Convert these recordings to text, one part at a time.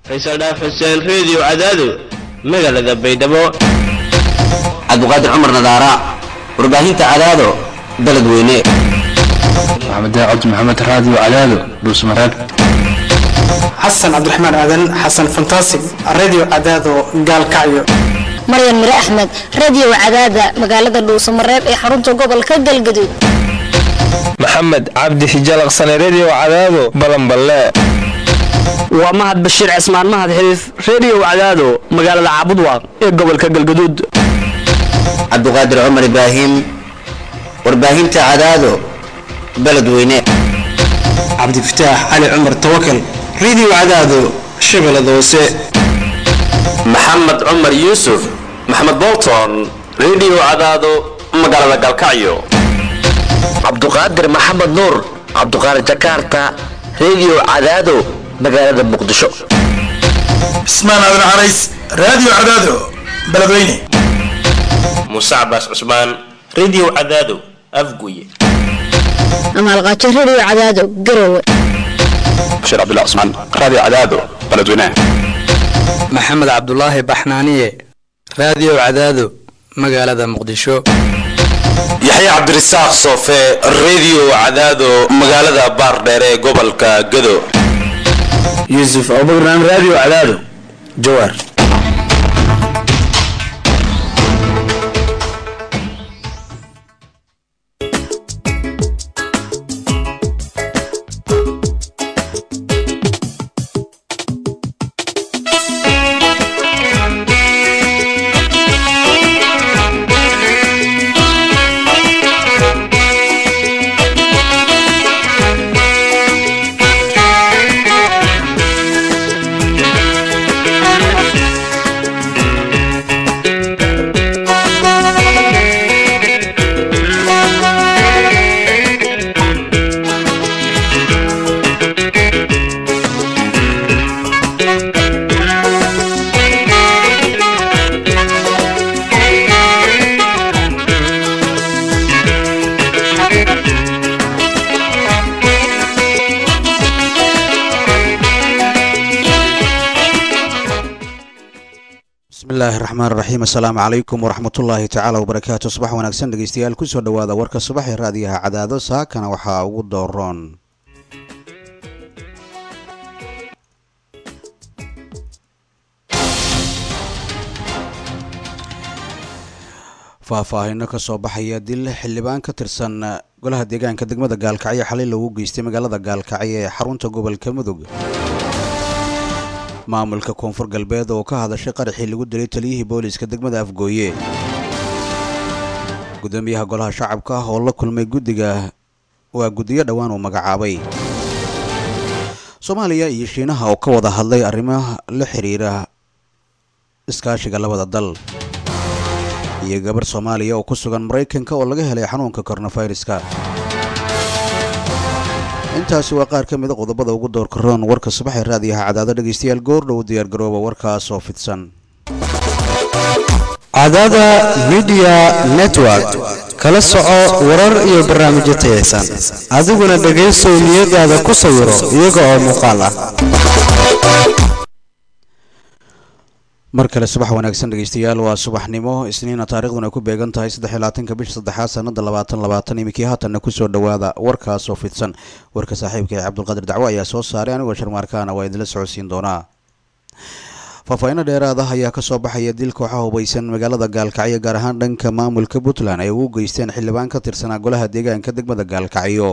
faysal dhaaf xuseen reediyo cadaado magaalada baydhabo cabdiqaadir cumar nadaara warbaahinta cadaado baled weyne maxamed cabdi maxamed raadiyo cadaado dhuusmareeb xasan cabdiraxmaan aadan xasan fantasig radio cadaado gaalkacyo maryan mire axmed radio cadaada magaalada dhuusamareeb ee xarunta gobolka galgaduud maxamed cabdi hijalaqsane redio cadaado balanballe waa mahad bashiir cismaan mahad xiriif redio cadaado magaalada caabudwaaq ee gobolka galgaduud cabdiqaadir cumar ibraahim warbaahinta cadaado baled weyne cabdifataax cali cumar tawakal radio cadaado shabeellada hoose maxamed cumar yuusuf maxamed bolton redio cadaado magaalada galkacyo cabduqaadir maxamed nuur cabduqaadir jakarta redio cadaado magaalada muqdisho cismaan aadan carays radio cadaado beledweyne muuse cabaas cusmaan redio cadaado afguye amaalqaajo redio cadaado garowe bashiir cabdullah cusmaan radio cadaado beledweyne maxamed cabdulaahi baxnaaniye radio cadaado magaalada muqdisho yaxya cabdirasaaq soofe redio cadaado magaalada baardheere ee gobolka gado yuusuf abubakran radio cadaado jawaar bismillahi raxmaan raxiim assalaamu calaykum waraxmatullaahi tacaala wabarakaatu subax wanaagsan dhegeystayaal kusoo dhowaada warka subax ee raadiyaha cadaado saakana waxaa ugu dooroon faahfaahino ka soo baxaya dil xildhibaan ka tirsan golaha deegaanka degmada gaalkacyo xalay loogu geystay magaalada gaalkacyo ee xarunta gobolka mudug maamulka koonfur galbeed oo ka hadashay qaraxii lagu dilay taliyihii booliiska degmada afgooye gudoomiyaha golaha shacabka oo la kulmay guddiga waa guddiyo dhowaan uu magacaabay soomaaliya iyo shiinaha oo ka wada hadlay arrimo la xiriira iskaashiga labada dal iyo gabarh soomaaliya oo ku sugan maraykanka oo laga helay xanuunka koronaviruska intaasi waa qaar ka mida qodobada ugu doorka roon warka subax ee raadiyaha cadaado dhegeystayaal goordhow diyaargarooba warkaas oo fidsan cadaada midiya network kala soco warar iyo barnaamijyo tayaysan adiguna dhegaysow niyadaada ku sawiro iyaga oo muuqaal ah mar kale subax wanaagsan dhegeystayaal waa subaxnimo isniina taariikhduna ay ku beegan tahay saddexylabaatanka bisha saddexaad sanada labaatan labaatan iminkii haatanna kusoo dhowaada warkaas oo fidsan warka saaxiibka ee cabdulqaadir dacwo ayaa soo saaray anigoo sharmaarkaana waa idinla socodsiin doonaa faahfaahiino dheeraad ah ayaa kasoo baxaya dil kooxaha hubaysan magaalada gaalkacyo gaar ahaan dhanka maamulka puntland ay ugu geysteen xildhibaan ka tirsanaa golaha deegaanka degmada gaalkacyo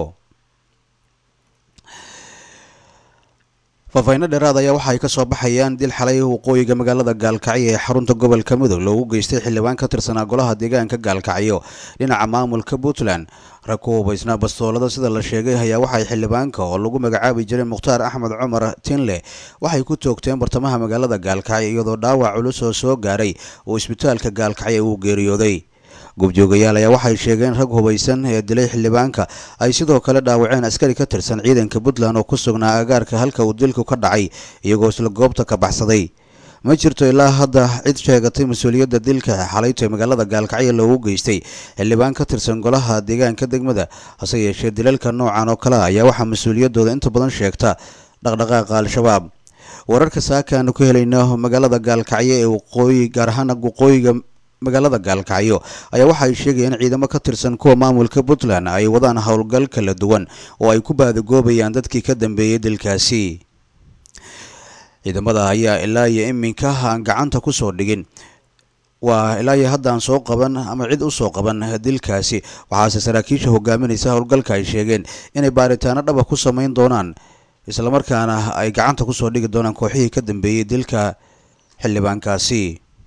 faahfaahiino dheeraad ayaa waxa ay ka soo baxayaan dil xalay waqooyiga magaalada gaalkacyo ee xarunta gobolka mudug loogu geystay xildhibaan ka tirsanaa golaha deegaanka gaalkacyo dhinaca maamulka puntland rag ku hubaysnaa bastoolada sida la sheegay ayaa waxay xildhibaanka oo lagu magacaabi jiray mukhtaar axmed cumar tinle waxay ku toogteen bartamaha magaalada gaalkacyo iyadoo dhaawac culus oo soo gaaray uu isbitaalka gaalkacyo uu geeriyooday goobjoogayaal ayaa waxay sheegeen rag hubaysan ee dilay xildhibaanka ay sidoo kale dhaawaceen askari ka tirsan ciidanka puntland oo ku sugnaa agaarka halka uu dilku ka dhacay iyagoo isla goobta ka baxsaday ma jirto ilaa hadda cid sheegatay mas-uuliyadda dilka xalayto ee magaalada gaalkacyo loogu geystay xildhibaan ka tirsan golaha deegaanka degmada hase yeeshee dilalka noocan oo kale ayaa waxaa mas-uuliyaddooda inta badan sheegta dhaqdhaqaaqa al-shabaab wararka saakaanu ka helayno magaalada gaalkacyo ee waqooyi gaar ahaana waqooyiga magaalada gaalkacyo ayaa waxa ay sheegayeen ciidamo ka tirsan kuwa maamulka puntland ay wadaan howlgal kala duwan oo ay ku baadagoobayaan dadkii ka dambeeyey dilkaasi ciidamada ayaa ilaa iyo iminka aan gacanta ku soo dhigin waa ilaa iyo hadda aan soo qaban ama cid u soo qaban dilkaasi waxaase saraakiisha hogaaminaysa howlgalka ay sheegeen inay baaritaano dhaba ku samayn doonaan islamarkaana ay gacanta kusoo dhigi doonaan kooxihii ka dambeeyey dilka xildhibaankaasi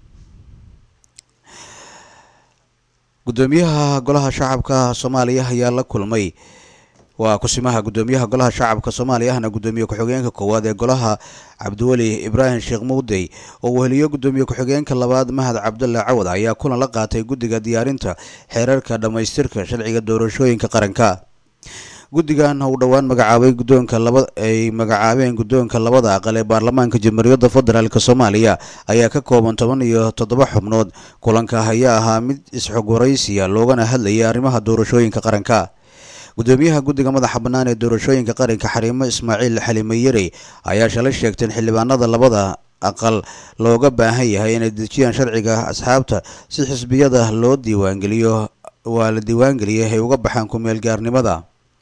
gudoomiyaha golaha shacabka soomaaliya ayaa la kulmay waa kusimaha gudoomiyaha golaha shacabka soomaaliya ahna gudoomiye ku-xigeenka koowaad ee golaha cabdiweli ibraahim sheekh muudey oo uu heliyo gudoomiye ku-xigeenka labaad mahad cabdulla cawad ayaa kulan la qaatay guddiga diyaarinta xeerarka dhammaystirka sharciga doorashooyinka qaranka guddigan uu dhowaan magacaabay guddoonka laba ay magacaabeen guddoonka labada aqal ee baarlamaanka jamhuuriyadda federaalk soomaaliya ayaa ka kooban toban iyo toddoba xubnood kulanka ayaa ahaa mid isxog waraysiya loogana hadlayay arrimaha doorashooyinka qaranka gudoomiyaha guddiga madaxa bannaan ee doorashooyinka qaranka xariimo ismaaciil xalime yarey ayaa shalay sheegtay in xildhibaanada labada aqal looga baahan yahay inay dejiyaan sharciga asxaabta si xisbiyada loo diiwaangeliyo waa la diiwaangeliyay ay uga baxaan ku-meel gaarnimada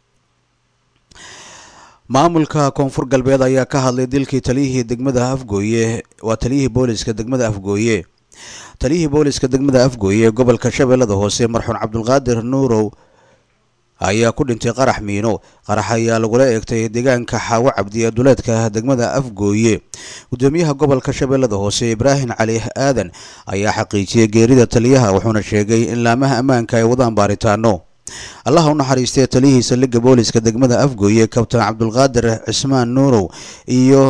maamulka koonfur galbeed ayaa ka hadlay dilkii taliyihii degmada afgooye waa taliyihii booliska degmada afgooye taliyihii booliska degmada afgooye ee gobolka shabeellada hoose marxuun cabdulqaadir nuurow ayaa ku dhintay qarax miino qarax ayaa lagula eegtay deegaanka xaawo cabdi ee duleedka degmada afgooye gudoomiyaha gobolka shabeellada hoose ibraahim cali aadan ayaa xaqiijiyey geerida taliyaha wuxuuna sheegay in laamaha ammaanka ay wadaan baaritaano allaha u naxariistay taliyihii saldhigga booliska degmada afgooye kabtaan cabdulqaadir cismaan nuurow iyo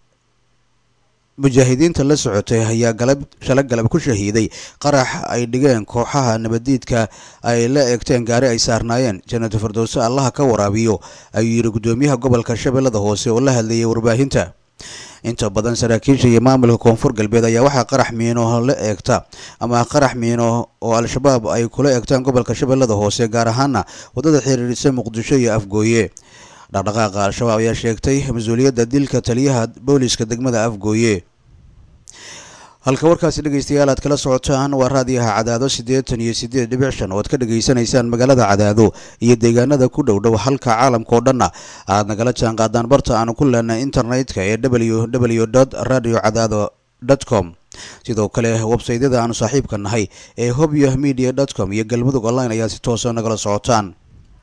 mujaahidiinta la socotay ayaa galab shala galab ku shahiiday qarax ay dhigeen kooxaha nabadiidka ay la eegteen gaari ay saarnaayeen janatu firdowse allaha ka waraabiyo ayuu yidhi gudoomiyaha gobolka shabeellada hoose oo la hadlayay warbaahinta inta badan saraakiisha iyo maamulka koonfur galbeed ayaa waxaa qarax miino la eegta ama qarax miino oo al-shabaab ay kula eegtaan gobolka shabeellada hoose gaar ahaana waddada xiriirisa muqdisho iyo afgooye dhaqdhaqaaqa al-shabaab ayaa sheegtay mas-uuliyadda dilka taliyaha booliska degmada afgooye halka warkaasi dhegeystayaal aad kala socotaan waa raadiyaha cadaado siddeetan iyo siddeed dhibic shan oo aad ka dhegaysanaysaan magaalada cadaado iyo deegaanada ku dhow dhow halka caalamka oo dhanna aad nagala jaan qaadaan barta aanu ku leenay internetka ee w w dot radio cadaado dot com sidoo kale websaydyada aanu saaxiibka nahay ee hobyo media dot com iyo galmudug online ayaa si toosa nagala socotaan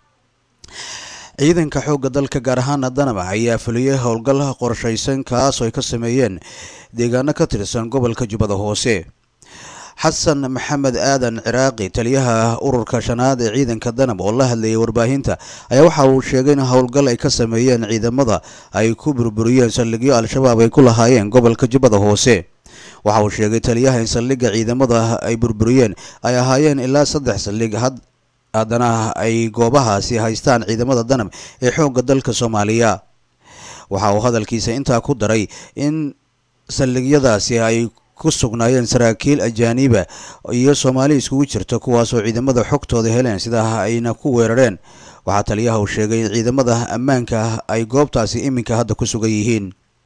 ciidanka xoogga dalka gaar ahaana danaba ayaa fuliyey howlgal qorshaysan kaas oo ay ka sameeyeen deegaano ka tirsan gobolka jubbada hoose xasan maxamed aadan ciraaqi taliyaha ururka shanaad ee ciidanka danab oo la hadlayay warbaahinta ayaa waxa uu sheegay in howlgal ay ka sameeyeen ciidamada ay ku burburiyeen saldhigyo al-shabaab ay ku lahaayeen gobolka jubbada hoose waxa uu sheegay taliyaha in saldhigga ciidamada ay burburiyeen ay ahaayeen ilaa saddex saldhig had haddana ay goobahaasi haystaan ciidamada danab ee xoogga dalka soomaaliya waxa uu hadalkiisa intaa ku daray in saldhigyadaasi ay ku sugnaayeen saraakiil ajaaniba iyo soomaali iskugu jirta kuwaasoo ciidamada xogtooda heleen sidaa ayna ku weerareen waxaa taliyaha uu sheegay in ciidamada ammaanka ay goobtaasi iminka hadda ku sugan yihiin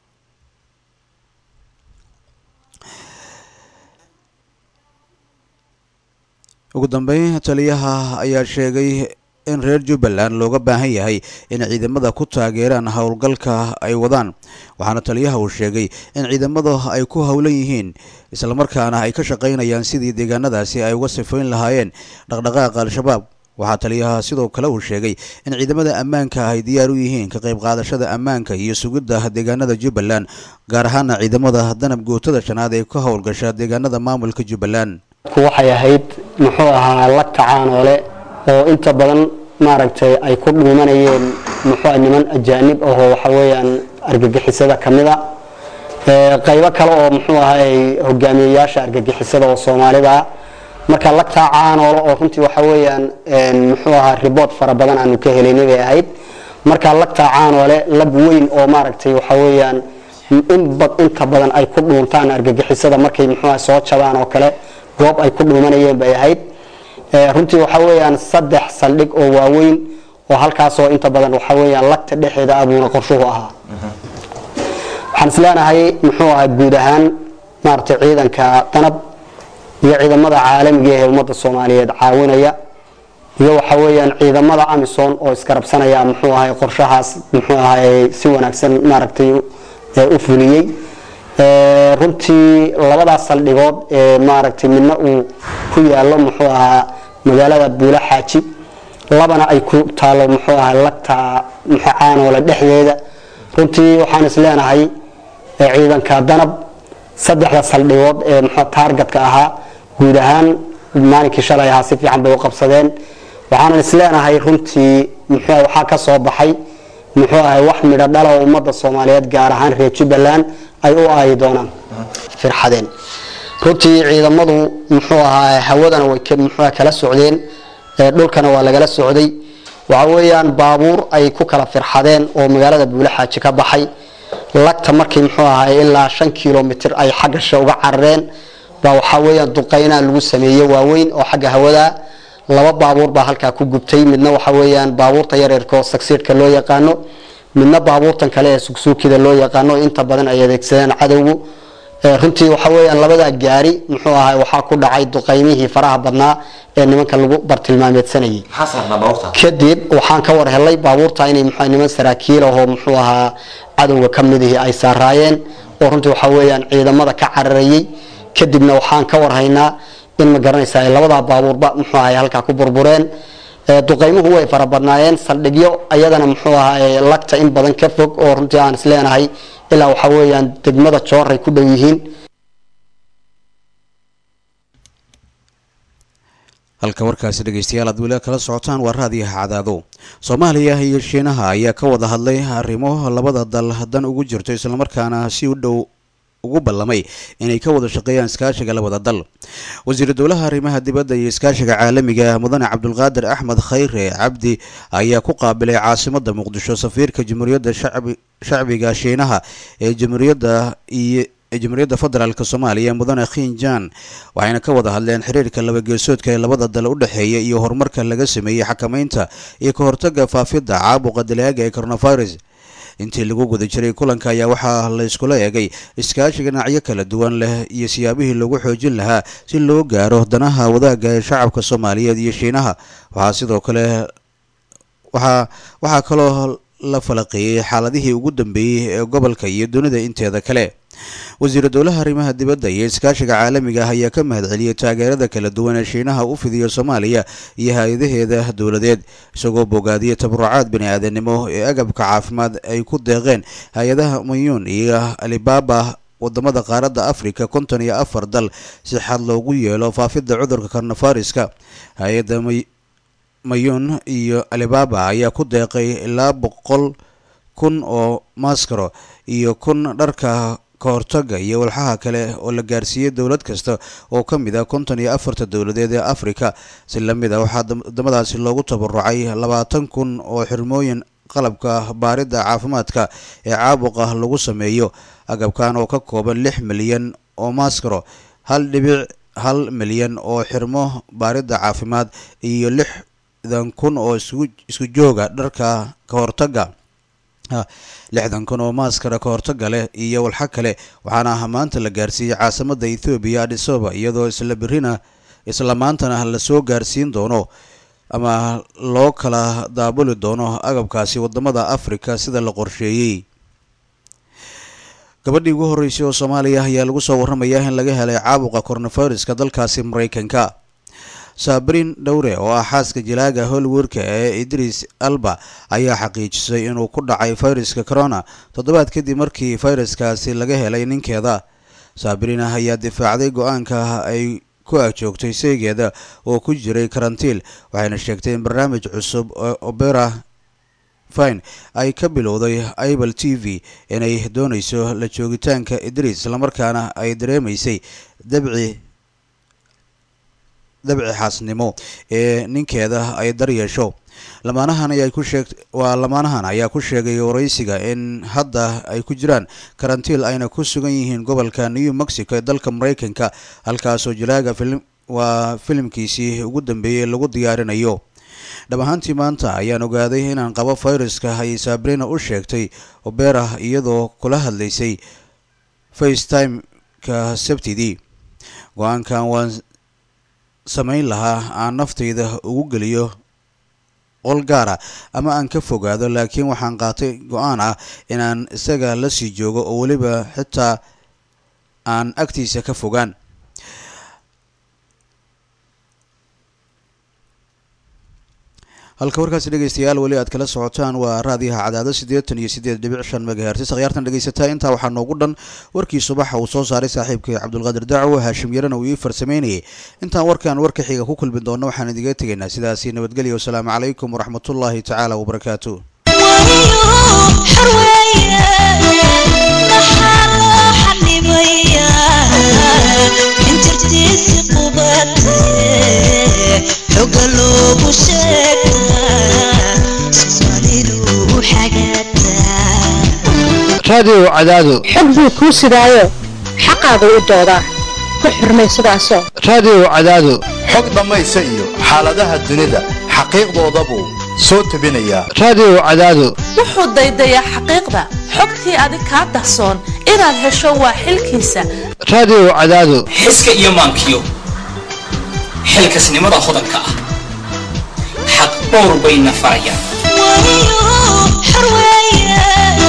ugu dambeyn taliyaha ayaa sheegay in reer jubbaland looga baahan yahay in ciidamada ku taageeraan howlgalka ay wadaan waxaana taliyaha uu sheegay in ciidamada ay ku howlan yihiin islamarkaana ay ka shaqaynayaan sidii deegaanadaasi ay uga sifayn lahaayeen dhaqdhaqaaqa al-shabaab waxaa taliyaha sidoo kale uu sheegay in ciidamada ammaanka ay diyaar u yihiin ka qayb qaadashada ammaanka iyo sugidda deegaanada jubbaland gaar ahaana ciidamada danab gootada shanaad ee ka howlgasha deegaanada maamulka jubbaland waxay ahayd muxuu ahaa la tacaanoole oo inta badan maaragtay ay ku dhuumanayeen muxuu niman ajaanib ahoo waxa weeyaan argagixisada ka mid a qaybo kale oo muxuu ahay hogaamiyeyaasha argagixisada oo soomaalida marka lagtaa caanoole oo runtii waxa weeyaan muxuu ahaa ribood fara badan aanu ka helaynay bay ahayd marka lagtaa caanoole lab weyn oo maaragtay waxa weeyaan inta badan ay ku dhuuntaan argagixisada markay muxuu ahay soo jabaan oo kale goob ay ku dhuumanayeen bay ahayd runtii waxa weeyaan saddex saldhig oo waaweyn oo halkaasoo inta badan waxa weeyaan lagta dhexeeda abuuna qorshuhu ahaa waxaan isleenahay muxuu ahaa guud ahaan maaragtay ciidanka danab iyo ciidamada caalamiga ee ummadda soomaaliyeed caawinaya iyo waxa weeyaan ciidamada amisom oo iskarabsanaya muxuu ahay qorshahaas muxuu ahay si wanaagsan maaragtay u fuliyey runtii labadaas saldhigood ee maaragtay midna uu ku yaalo muxuu ahaa magaalada buulo xaaji labana ay ku taalo muxuu ahaa lagta muxuu caanoole dhexdeeda runtii waxaan isleenahay ciidanka danab saddexda saldhigood ee muxuu taargetka ahaa guud ahaan maalinkii shalay ahaa si fiican bay u qabsadeen waxaanan isleenahay runtii muxuu waxaa ka soo baxay muxuu ahay wax midho dhala oo ummadda soomaaliyeed gaar ahaan reer jubbaland ay u aayi doonaan firxadeen runtii ciidamadu muxuu ahaa hawadana way muxuu kala socdeen dhulkana waa lagala socday waxa weeyaan baabuur ay ku kala firxadeen oo magaalada buule xaaji ka baxay lagta markii muxuu ahay ilaa shan kilomitr ay xagga she uga carareen baa waxaa weeyaan duqeynaa lagu sameeyey waaweyn oo xagga hawada laba baabuur baa halkaa ku gubtay midna waxa weeyaan baabuurta yaryarka oo sagsiidhka loo yaqaano midna baabuurtan kale ee sugsuukida loo yaqaano inta badan ay adeegsadeen cadowgu runtii waxa weeyaan labadaa gaari muxuu ahay waxaa ku dhacay duqeymihii faraha badnaa ee nimanka lagu bartilmaameedsanayay kadib waxaan ka war helay baabuurta inay muxuu niman saraakiil ahoo muxuu ahaa cadowga ka midihii ay saaraayeen oo runtii waxa weeyaan ciidamada ka cararayay kadibna waxaan ka warhaynaa in ma garanaysa ay labadaa baabuurba muxuu ahay halkaa ku burbureen duqeymuhu way fara badnaayeen saldhigyo ayadana muxuu ahaa lagta in badan ka fog oo runtii aan isleenahay ilaa waxa weeyaan degmada jooray ku dhow yihiin halka warkaasi dhegeystayaal aad weli kala socotaan waa raadiyaha cadaado soomaaliya iyo shiinaha ayaa ka wada hadlay arrimo labada dal dan ugu jirto islamarkaana si u dhow ugu ballamay inay ka wada shaqeeyaan iskaashiga labada dal wasiiru dowlaha arrimaha dibadda iyo iskaashiga caalamiga mudane cabdulqaadir axmed khayre cabdi ayaa ku qaabilay caasimada muqdisho safiirka jamhuuriyadda shacbiga shiinaha ee jamhuuriyadda iyo ee jamhuuriyadda federaalk soomaaliya mudane khinjan waxayna ka wada hadleen xiriirka labageesoodka ee labada dal u dhexeeya iyo horumarka laga sameeyey xakameynta iyo ka hortaga faafidda caabuqa dalaaga ee coronavirus intii lagu guda jiray kulanka ayaa waxaa la iskula eegay iskaashiga dhinacyo kala duwan leh iyo siyaabihii lagu xoojin lahaa si loo gaaro danaha wadaagga ee shacabka soomaaliyeed iyo shiinaha waxaa sidoo kale waxaa waxaa kaloo la falaqeeyey xaaladihii ugu dambeeyey ee gobolka iyo dunida inteeda kale wasiiru dowlaha arrimaha dibadda iyo iskaashiga caalamiga ah ayaa ka mahadceliyey taageerada kala duwan ee shiinaha u fidiyo soomaaliya iyo hay-adaheeda dowladeed isagoo bogaadiyey tabarucaad bani-aadanimo ee agabka caafimaad ay ku deeqeen hay-adaha mayuun iyo alibaba wadamada qaaradda africa konton iyo afar dal si xad loogu yeelo faafidda cudurka karnafariska hay-adda mayuun iyo alibaba ayaa ku deeqay ilaa boqol kun oo maskaro iyo kun dharka kahortaga iyo walxaha kale oo la gaarsiiyey dowlad kasta oo ka mid ah konton iyo afarta dowladeed ee africa si lamid a waxaa wadamadaasi loogu tabarucay labaatan kun oo xirmooyin qalabka baaridda caafimaadka ee caabuqa lagu sameeyo agabkan oo ka kooban lix milyan oo maskaro hal dhibic hal milyan oo xirmo baaridda caafimaad iyo lixdan kun oo isku jooga dharka kahortaga lixdan kun oo maaskara ka hortaga leh iyo walxa kale waxaana maanta la gaarsiiyey caasimada ethoobiya adhisoba iyadoo isla berina isla maantana lasoo gaarsiin doono ama loo kala daabuli doono agabkaasi wadamada africa sida la qorsheeyey gabadhii ugu horreysay oo soomaaliya ayaa lagu soo warramayaa in laga helay caabuqa coronaviruska dalkaasi mareykanka saabrin dhowre oo ah xaaska jilaaga hollywoodka ee idris alba ayaa xaqiijisay inuu ku dhacay fayraska corona toddobaad kadib markii fayraskaasi laga helay ninkeeda saabrin ayaa difaacday go-aanka ay ku agjoogtay seegeeda oo ku jiray karantiil waxayna sheegtay in barnaamij cusub oo opera fine ay ka bilowday ibal t v inay doonayso la joogitaanka idris islamarkaana ay dareemaysay dabci dabci xaasnimo ee ninkeeda ay daryeesho lamaanahan ayaa ku sheeg waa lamaanahan ayaa ku sheegay waraysiga in hadda ay ku jiraan karantiil ayna ku sugan yihiin gobolka new mexico ee dalka mareykanka halkaasoo jilaaga filim waa filimkiisii ugu dambeeyey lagu diyaarinayo dhab ahaantii maanta ayaan ogaaday inaan qabo fayraska ayay sabrina u sheegtay oberah iyadoo kula hadlaysay facetime-ka sabtidii go-aankan waan samayn lahaa aan naftayda ugu geliyo qol gaara ama aan ka fogaado laakiin waxaan qaatay go-aan ah inaan isaga la sii joogo oo weliba xitaa aan agtiisa ka fogaan halka warkaasi dhegeystayaal weli aad kala socotaan waa raadiyaha cadaado siddeetan iyo siddeed dhibic shan megahertis akhyaartan dhegeysataa intaa waxaa noogu dhan warkii subaxa uu soo saaray saaxiibkay cabdulqaadir dacwo haashim yarana uu ii farsameynayay intaan warkan warka xiga ku kulmi doonno waxaan idiga tegaynaa sidaasi nabadgelya wasalaamu calaykum waraxmatullaahi tacaala wabarakaatu xoga loogu sheegaa soomaalidu raadiyo cadaado xog buu kuu sidaayo xaqaagu u doodaa ku xurmay sidaasoo raadiyo cadaado xog dhammaysa iyo xaaladaha dunida xaqiiqdoodabuu soo tebinayaa raadiyo cadaado wuxuu daydayaa xaqiiqda xogtii adig kaa dahsoon inaad hesho waa xilkiisa raadiyo cadaado xiska iyo maankiyo xilkasnimada hodanka ah xaq dhowr bayna farayaan xor weeye